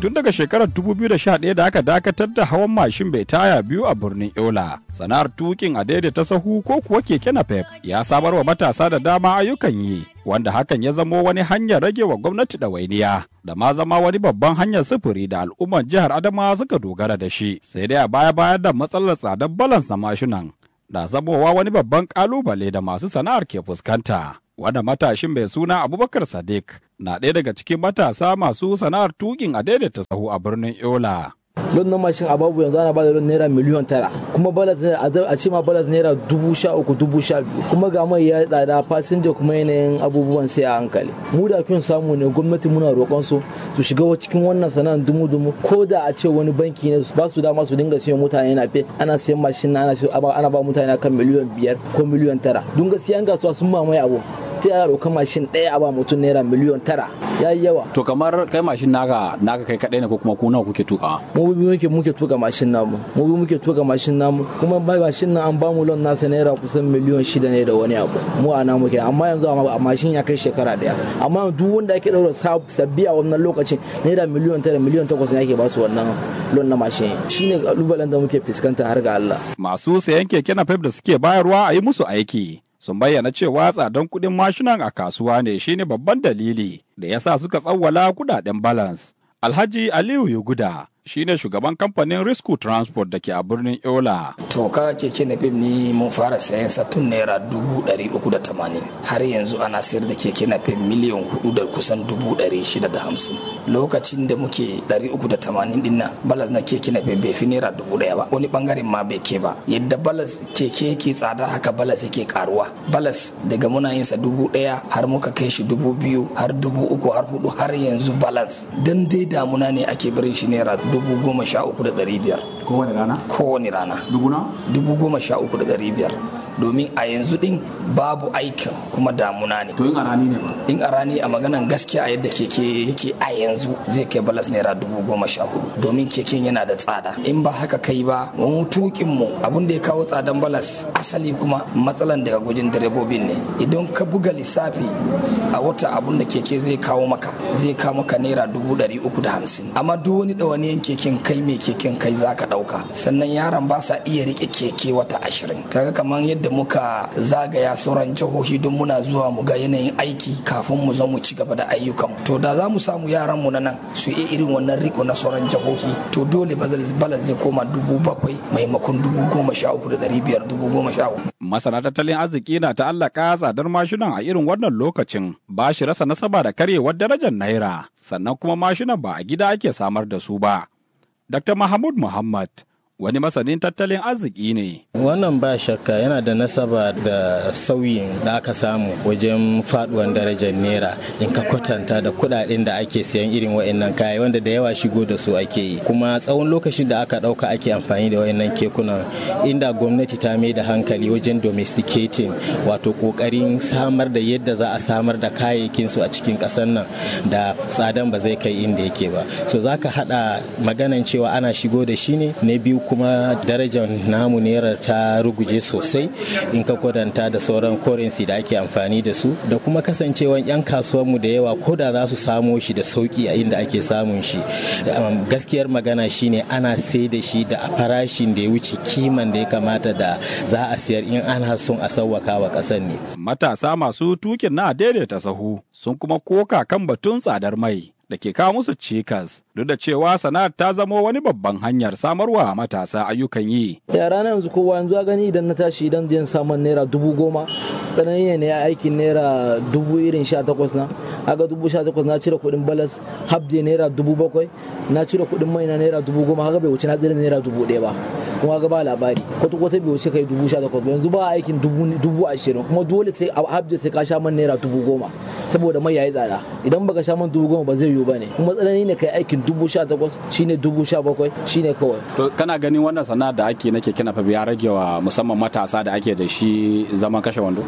tun daga shekarar 2011 da aka dakatar da hawan mashin bai taya biyu a birnin Yola. Sana'ar tukin a daidaita sahu ko kuwa keke napep ya samar wa matasa da dama ayyukan yi, wanda hakan ya zamo wani hanyar rage wa gwamnati ɗawainiya, da ma zama wani babban hanyar sufuri da al'ummar jihar Adamawa suka dogara da shi. Sai dai a baya-baya da matsalar tsadar balans na mashinan, na zamowa wani babban ƙalubale da masu sana'ar ke fuskanta. wanda matashin mai suna abubakar sadiq na ɗaya daga cikin matasa masu sana'ar tukin a daidaita sahu a birnin yola lon na mashin a babu yanzu ana bada lon naira miliyan tara kuma balas a ce ma balas naira dubu sha uku dubu sha biyu kuma ga mai ya tsada fasinja kuma yanayin abubuwan sai a hankali mu da kun samu ne gwamnati muna roƙon su su shiga cikin wannan sana'ar dumu dumu ko da a ce wani banki ne ba su dama su dinga siyan mutane na fe ana siyan mashin ana ana ba mutane kan miliyan biyar ko miliyan tara don gaskiya an gasuwa sun mamaye abu ta ya roƙa mashin ɗaya a ba mutum naira miliyon tara ya yi yawa. To kamar kai mashin naka naka kai kaɗai ne ko kuma ku nawa kuke tuka? Mu bi muke muke tuka mashin namu. Mu bi muke tuka mashin namu kuma bai mashin nan an ba mu lon nasa naira kusan miliyon shida ne da wani abu. Mu a namu kenan amma yanzu a mashin ya kai shekara ɗaya. Amma duk wanda ake ɗaura sabbi a wannan lokacin naira miliyon tara miliyon takwas ne ake ba su wannan lon na mashin. Shine kalubalen da muke fuskanta har ga Allah. Masu sayan keke na da suke bayarwa a yi musu aiki. sun bayyana cewa tsadan kuɗin mashinan a kasuwa ne shine babban dalili da ya sa suka tsawwala kudaden balance. Alhaji Aliyu Yuguda shine shugaban kamfanin Risku Transport da ke a birnin Yola. To ka keke na fim ni mun fara sayan sa tun naira dubu ɗari uku da tamanin har yanzu ana sayar da keke na fim miliyan hudu da kusan dubu ɗari shida da hamsin. Lokacin da muke ɗari uku da tamanin din nan balas na keke na fim bai fi naira dubu ɗaya ba wani bangaren ma bai ke ba yadda balas keke yake tsada haka balas yake karuwa balas daga muna yin sa dubu ɗaya har muka kai shi dubu biyu har dubu uku har hudu har yanzu balance dan dai damuna ne ake barin shi naira dubu goma sha uku da ɗari biyar. Kowane rana? Kowane rana. Dubu na? Dubu goma sha uku da ɗari biyar. domin a yanzu din babu aikin kuma damuna ne. To in a rani ne ba? In a rani a maganan gaskiya a yadda keke yake a yanzu zai kai balas naira dubu goma sha hudu domin keken yana da tsada. In ba haka kai ba mu tukin mu abin da ya kawo tsadan balas asali kuma matsalan daga gujin direbobin ne. Idan ka buga lissafi a wata abun da keke zai kawo maka zai kawo maka naira dubu ɗari uku da hamsin. Amma duk wani ɗawaniyan keken kai mai keken kai za ka ɗauka. Sannan yaran ba sa iya riƙe keke wata ashirin. Kaga kamar yadda muka zagaya sauran jihohi don muna zuwa mu ga yanayin aiki kafin mu zo mu ci gaba da ayyukan to da za mu samu yaran mu na nan su yi irin wannan riko na sauran jihohi to dole balas zai koma dubu bakwai maimakon dubu goma sha uku da ɗari biyar dubu goma sha uku. masana tattalin arziki na ta'allaka tsadar mashinan a irin wannan lokacin ba shi rasa nasaba da karyewar darajar naira sannan kuma mashinan ba a gida ake samar da su ba. Dr. Mahmud Muhammad wani masanin tattalin arziki ne. Wannan ba shakka yana da nasaba da sauyin da aka samu wajen faduwan darajar naira in ka kwatanta da kudaden da ake siyan irin wa'annan kaya wanda da yawa shigo da su ake yi kuma tsawon lokacin da aka dauka ake amfani da wa'annan kekunan inda gwamnati ta mai da hankali wajen domesticating wato kokarin samar da yadda za a samar da kayayyakin su a cikin kasar nan da tsadan ba zai kai inda yake ba so zaka hada maganan cewa ana shigo da shi ne na biyu kuma darajar namu naira ta ruguje sosai in ka kwadanta da sauran currency da ake amfani da su da kuma kasancewan 'yan kasuwanmu da yawa ko da za su samo shi da sauki a inda ake samun shi gaskiyar magana shine ana sai da shi da farashin da ya wuce kiman da ya kamata da za a siyar in ana son a sauwaka wa ƙasar ne matasa masu tukin na daidaita sahu sun kuma koka kan batun tsadar mai da ke kawo musu cikas duk da cewa sana'ar ta zamo wani babban hanyar samarwa matasa ayyukan yi. yara na yanzu kowa yanzu a gani idan na tashi idan zan samun naira dubu goma tsanani ne ya aikin naira dubu irin sha takwas na aga dubu sha takwas na cire kuɗin balas habde naira dubu bakwai na cire kuɗin mai na naira dubu goma haka bai wuce na tsira naira dubu ɗaya ba kuma ga ba labari kwata kwata bai wuce kai dubu sha takwas yanzu ba aikin dubu ashirin kuma dole sai a habde sai ka sha man naira dubu goma saboda mai yayi tsada idan baka sha man dubu goma ba zai yiwu ba ne kuma tsanani ne kai aikin dubu sha takwas shine dubu sha bakwai shine kawai. To kana ganin wannan sana'a da ake na keke na ya rage wa musamman matasa da ake da shi zaman kashe wando?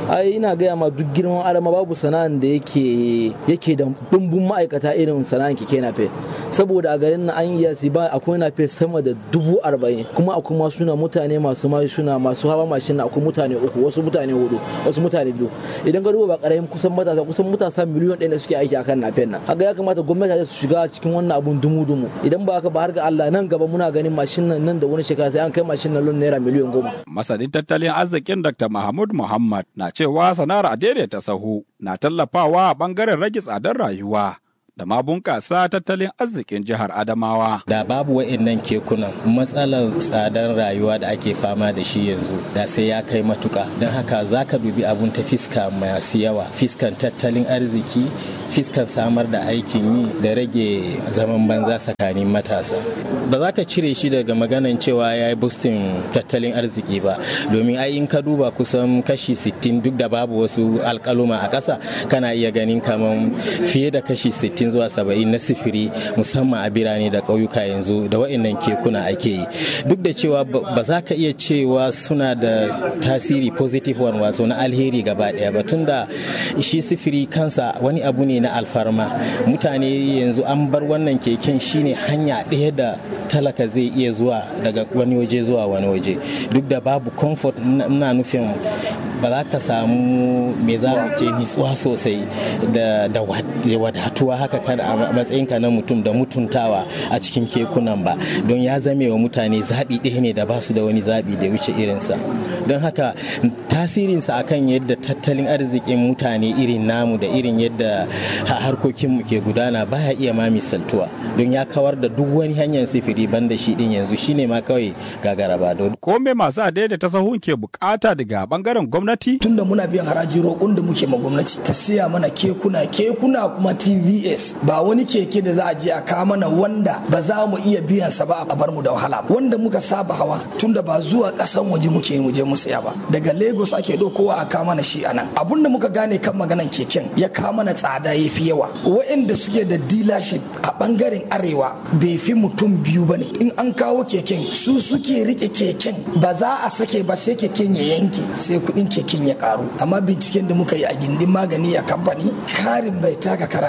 ai ina gaya ma duk girman adama babu sana'an da yake yake da dumbun ma'aikata irin sana'an keke nafe saboda a garin na an yi ba akwai nafe sama da dubu arba'in kuma akwai ma suna mutane masu ma suna masu hawa mashin na akwai mutane uku wasu mutane hudu wasu mutane biyu idan ka duba ba karamin kusan matasa kusan matasa miliyon ɗaya da suke aiki akan nafen nan haka ya kamata gwamnati su shiga cikin wannan abun dumu-dumu idan ba haka ba har ga Allah nan gaba muna ganin mashin nan nan da wani shekara sai an kai mashin nan naira miliyan goma. Masanin tattalin arzikin Dr. Mahmud Muhammad na cewa sana'ar a daidaita sahu na tallafawa a bangaren rage tsadar rayuwa. da ma bunƙasa tattalin arzikin jihar Adamawa. Da babu wa'innan kekunan matsalar tsadar rayuwa da ake fama da shi yanzu da sai ya kai matuka. Don haka za ka dubi abun ta fiska masu yawa, fiskan tattalin arziki, fiskan samar da aikin yi da rage zaman banza tsakanin matasa. Ba za ka cire shi daga maganan cewa ya yi bustin tattalin arziki ba, domin ai in ka duba kusan kashi 60 duk da babu wasu alkaluma a ƙasa kana iya ganin kamar fiye da kashi 60 zuwa 70 na sifiri musamman a birane da ƙauyuka yanzu da wa'annan kekuna ake yi duk da cewa ba za ka iya cewa suna da tasiri positive one wato na alheri gaba ɗaya ba tunda shi sifiri kansa wani abu ne na alfarma mutane yanzu an bar wannan keken shine hanya ɗaya da talaka zai iya zuwa daga wani waje zuwa wani waje duk da babu comfort na nufin ba za ka samu me za mu ce nitsuwa sosai da wadatuwa haka kada a matsayinka na mutum da mutuntawa a cikin kekunan ba don ya zame wa mutane zaɓi ɗaya ne da ba su da wani zaɓi da wuce irinsa don haka tasirinsa akan yadda tattalin arzikin mutane irin namu da irin yadda harkokinmu ke gudana baya iya ma misaltuwa don ya kawar da duk wani hanyar sifiri banda shi din yanzu shine ma kawai gagara ba don ko me masu adaidaita sahun ke bukata daga bangaren gwamnati tunda muna biyan haraji roƙon da muke ma gwamnati ta siya mana kekuna kekuna kuma tvs ba wani keke da za a je a kawo mana wanda ba za mu iya biyan sa ba a bar mu da wahala ba wanda muka saba hawa tunda ba zuwa ƙasan waje muke mu je mu saya ba daga lagos ake ɗaukowa a kawo mana shi anan abun da muka gane kan maganan keken ya kawo mana tsada ya fi yawa waɗanda suke da dealership a bangaren arewa bai fi mutum biyu ba ne in an kawo keken su suke rike keken ba za a sake ba sai keken ya yanke sai kuɗin keken ya karu amma binciken da muka yi a gindin magani a kamfani karin bai taka kara